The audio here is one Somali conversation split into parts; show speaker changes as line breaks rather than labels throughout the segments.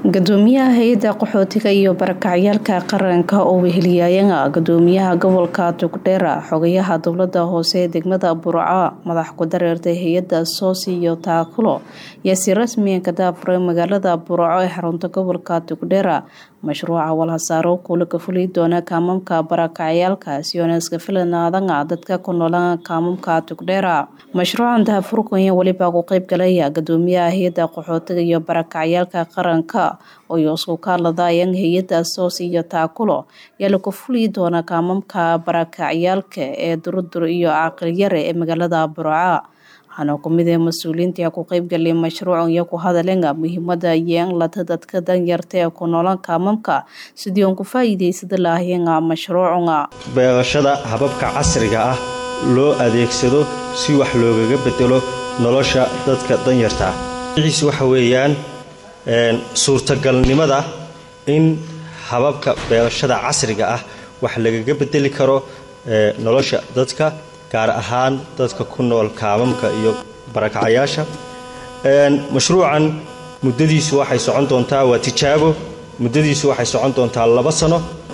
gudoomiyaha hay-adda qaxootiga iyo barakacyaalka qaranka oo weheliyayana gudoomiyaha gobolka tugdheera xogayaha dowlada hoose ee degmada burco madax ku dareertay hay-adda soosi iyo taakulo ayaa si rasmiya ka daafuray magaalada burco ee xarunta gobolka tugdheera mashruuca walhasaaro kuula ka fuli doona kaamamka barakacyaalka sioneska filanaadanga dadka ku noola kaamamka tugdheera mashruucan daafurkanya weliba ku qeyb galaya gudoomiyaha hay-adda qaxootiga iyo barakacyaalka qaranka oo isku kaaladayan hay-adda soos iyo taakulo ayaa laku fuli doona kaamamka barakacyaalka ee durudur iyo caqilyare ee magaalada burca waxaana kumid ee mas-uuliyiinta ku qeybgalay mashruucan iyo ku hadalenga muhiimada yeanlata dadka danyarta ee ku noolan kaamamka sidii uon ku faa-iideysada lahayenga mashruucunga
beerashada hababka casriga ah loo adeegsado si wax loogaga bedelo nolosha dadka danyarta ah ciis waxa weeyaan suurtagalnimada in hababka beerashada casriga ah wax lagaga bedeli karo nolosha dadka gaar ahaan dadka ku nool kaamamka iyo barakacayaasha mashruucan muddadiisu waxay socon doontaa waa tijaabo muddadiisu waxay socon doontaa laba sano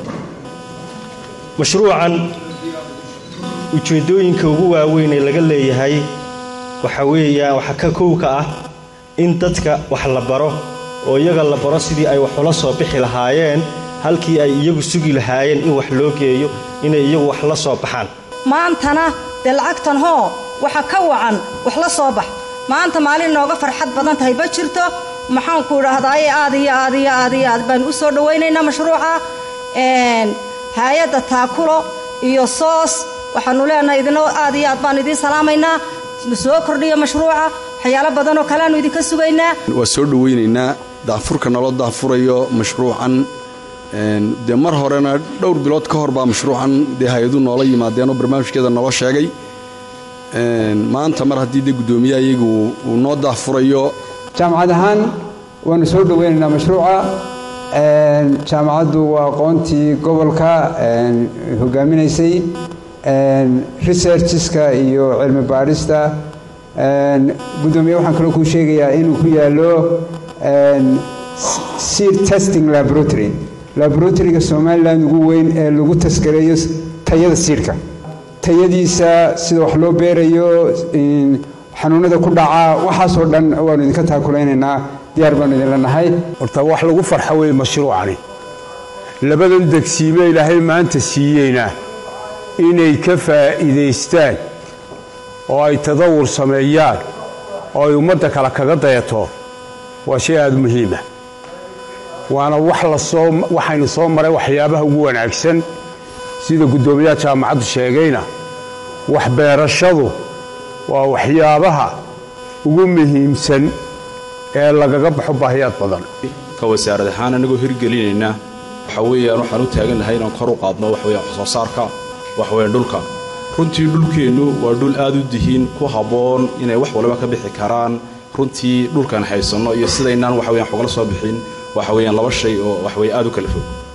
mashruucan ujeeddooyinka ugu waaweyn ee laga leeyahay waxa weeyaan waxaa ka kowka ah in dadka wax la baro oo iyaga la baro sidii ay wax ula soo bixi lahaayeen halkii ay iyagu sugi lahaayeen in wax loo geeyo inay iyagu wax la soo baxaan
maantana dee lacagtan hoo waxa ka wacan wax la soo bax maanta maalin inooga farxad badan tahay ma jirto maxaanku idhaahdaaye aad iyo aad iyo aad iyo aad baan u soo dhowaynaynaa mashruuca hay-adda taakulo iyo soos waxaanu leenahay idino aad iyo aad baan idiin salaamaynaa soo kordhiyo mashruuca waxyaalo badanoo kaleaanu idinka sugaynaa
waa soo dhowaynaynaa daafurka naloo daafurayo mashruucan dee mar horena dhowr bilood ka hor baa mashruucan dee hay-adu noola yimaadeenoo barnaamijkeeda naloo sheegay maanta mar haddii dee guddoomiyaha iyagu uu noo daafurayo
jaamacad ahaan waanu soo dhowaynaynaa mashruuca jaamacaddu waa aqoontii gobolka hogaaminaysay researcheska iyo cilmi baadhista guddoomiye waxaan kaloo kuu sheegayaa inuu ku yaallo seed testing laboratory laboratoryga somalilan ugu weyn ee lagu taskareeyo tayada siidhka tayadiisa sida wax loo beerayo xanuunada ku dhacaa waxaasoo dhan waanu idinka taakulaynaynaa diyaar baanu idinla nahay
horta wax lagu farxo wey mashruucani labadan degsiime ilaahay maanta siiyeyna inay ka faa'iidaystaan oo ay tadawur sameeyaan oo ay ummadda kale kaga dayato waa shay aada muhiima waana wax lasoo waxaynu soo maray waxyaabaha ugu wanaagsan sida guddoomiyaha jaamacaddu sheegayna waxbeerashadu waa waxyaabaha ugu muhiimsan ee lagaga baxo baahiyaad badan
ka wasaarad ahaan annagoo hirgelinaynaa waxa weeyaan waxaan u taagan lahay inaan kor u qaadno waxweyaan waxsoo saarka waxweyan dhulka runtii dhulkeennu waa dhul aad u dihiin ku habboon inay wax waliba ka bixi karaan runtii dhulkaan haysanno iyo sidaynaan waxaweyan xogla soo bixin waxa weeyaan laba shay oo waxweye aad u kala fog